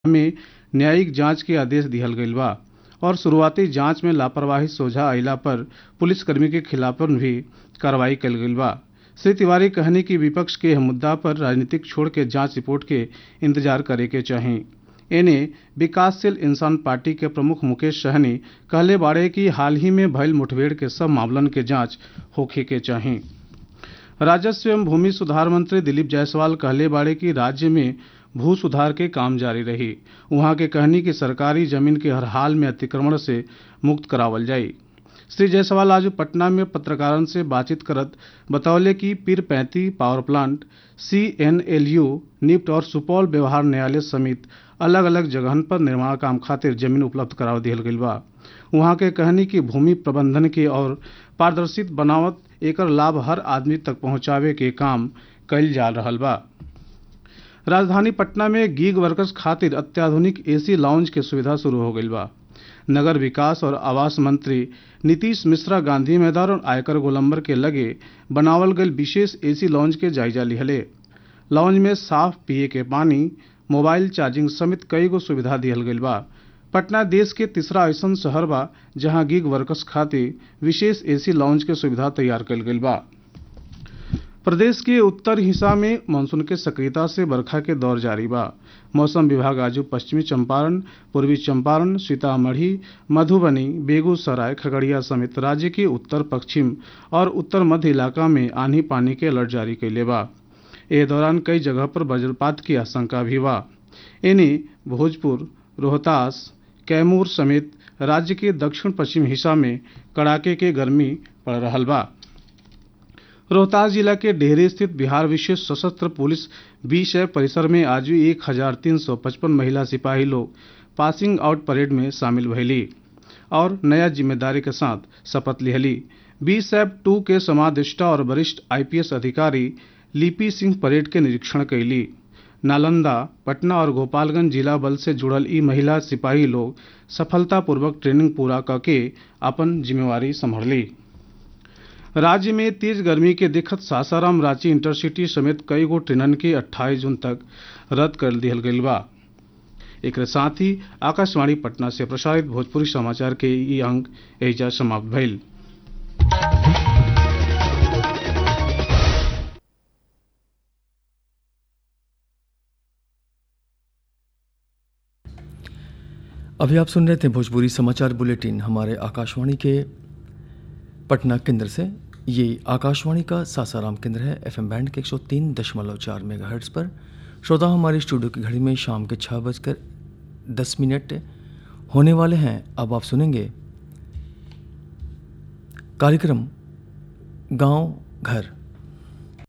में न्यायिक जांच के आदेश दिहल गईल बा और शुरुआती जांच में लापरवाही सोझा अइला पर पुलिसकर्मी के खिलाफ भी कार्रवाई कईल गईल बा श्री तिवारी कहनी कि विपक्ष के एह मुद्दा पर राजनीतिक छोड़ के जांच रिपोर्ट के इंतजार करे के चाही एने विकासशील इंसान पार्टी के प्रमुख मुकेश सहनी कहले बाड़े कि हाल ही में भइल मुठभेड़ के सब मामलन के जांच होखे के चाही राजस्व एवं भूमि सुधार मंत्री दिलीप जायसवाल कहले बाड़े कि राज्य में भू सुधार के काम जारी रही उहाँ के कहनी कि सरकारी जमीन के हर हाल में अतिक्रमण से मुक्त करावल जाई श्री जायसवाल आज पटना में पत्रकारन से बातचीत करत बतौले कि Pirpainti power plant C N L U NIFT और सुपौल व्यवहार न्यायालय समेत अलग अलग जगहन पर निर्माण काम खातिर जमीन उपलब्ध कराव दिहल गईल बा उहाँ के कहनी कि भूमि प्रबंधन के और पारदर्शित बनावत एकर लाभ हर आदमी तक पहुंचावे के काम कईल जा रहल बा राजधानी पटना में गीग वर्कर्स खातिर अत्याधुनिक एसी लाउंज के सुविधा शुरू हो गईल बा नगर विकास और आवास मंत्री नीतीश मिश्रा गांधी मैदान और आयकर गोलंबर के लगे बनावल गईल विशेष एसी लाउंज के जायजा लिहले लाउंज में साफ पिए के पानी मोबाइल चार्जिंग समेत कई गो सुविधा दिहल गईल बा पटना देश के तीसरा ऐसन शहर बा जहां गिग वर्कर्स खातिर विशेष एसी लाउंज के सुविधा तैयार कईल गईल बा प्रदेश के उत्तर हिस्सा में मानसून के सक्रियता से बरखा के दौर जारी बा मौसम विभाग आज पश्चिमी चंपारण पूर्वी चंपारण सीतामढ़ी मधुबनी बेगूसराय खगड़िया समेत राज्य के उत्तर पश्चिम और उत्तर मध्य इलाका में आंधी पानी के अलर्ट जारी कैले बा ए दौरान कई जगह पर वज्रपात की आशंका भी बा इन्हें भोजपुर रोहतास कैमूर समेत राज्य के दक्षिण पश्चिम हिस्सा में कड़ाके के गर्मी पड़ रहल बा रोहतास जिला के डेहरी स्थित बिहार विशेष सशस्त्र पुलिस बीस परिसर में आज भी एक हजार तीन सौ पचपन महिला सिपाही लोग पासिंग आउट परेड में शामिल भैली और नया जिम्मेदारी के साथ शपथ लिहली बीस एफ टू के समादेष्टा और वरिष्ठ आईपीएस अधिकारी लिपि सिंह परेड के निरीक्षण कैली नालंदा पटना और गोपालगंज जिला बल से जुड़ल ई महिला सिपाही लोग सफलतापूर्वक ट्रेनिंग पूरा करके अपन जिम्मेवारी संभाली राज्य में तेज गर्मी के देखत सासाराम रांची इंटरसिटी समेत कई गो ट्रेनन के 28 जून तक रद्द कर दिहल गईल बा एक साथ ही आकाशवाणी पटना से प्रसारित भोजपुरी समाचार के ई अंक एजा समाप्त भइल अभी आप सुन रहे थे भोजपुरी समाचार बुलेटिन हमारे आकाशवाणी के पटना केंद्र से ये आकाशवाणी का सासाराम केंद्र है एफएम बैंड के 103 दशमलव चार मेगा पर श्रोता हमारे स्टूडियो की घड़ी में शाम के छः बजकर दस मिनट होने वाले हैं अब आप सुनेंगे कार्यक्रम गांव घर